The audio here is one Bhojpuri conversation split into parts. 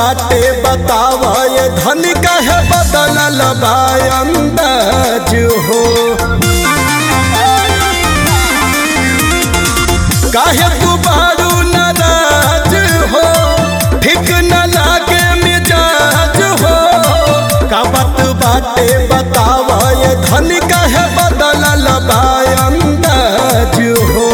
बाटे बतावा ये धन कहे बदलल बा अंदाज हो काहे तू बारू नाराज हो ठीक न लागे मिजाज हो का बात बाटे बतावा ये धन कहे बदलल बा अंदाज हो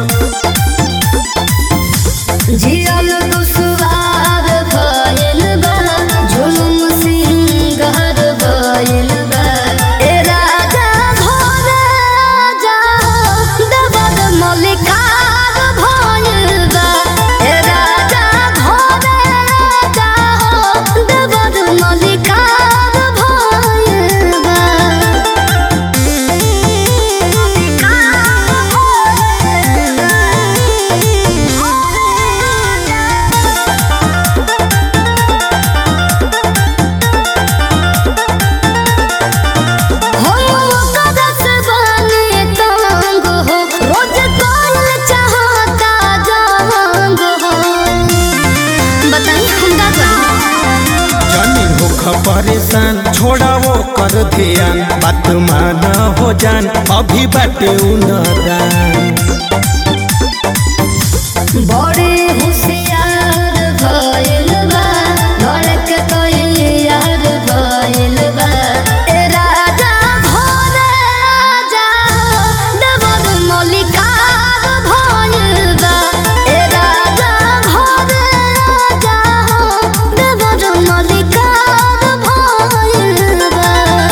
जियल दुसवार भइल बा जुलुम सिंगार भइल बा ए राजा घोरे जा दबद मलिकार भइल बा ए राजा घोरे जा दबद मलिकार भइल बा जानी होख परेशान छोड़ा वो कर ध्यान बात माना हो जान अभी बाटे उनदान बड़े होशियार भइल बा धड़क तैयार भइल बा ए राजा घोरे जा दबद मलिकार भइल बा ए राजा घोरे जा दबद मलिकार भइल बा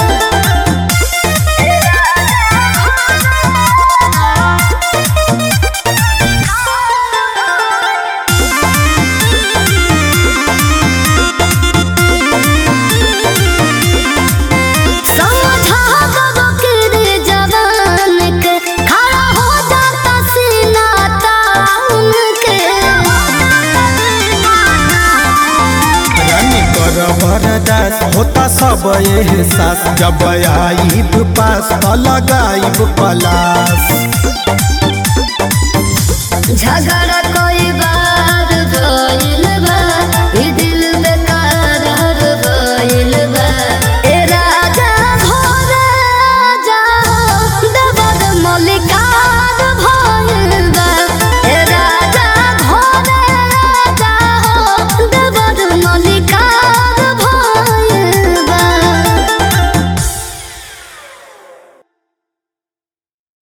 समझा बकरे जवान के खड़ा हो जाता सीना ताउन के रानी कर बरदास होता सब एहसास जब आईब पास त लगाईब पलास झगड़ा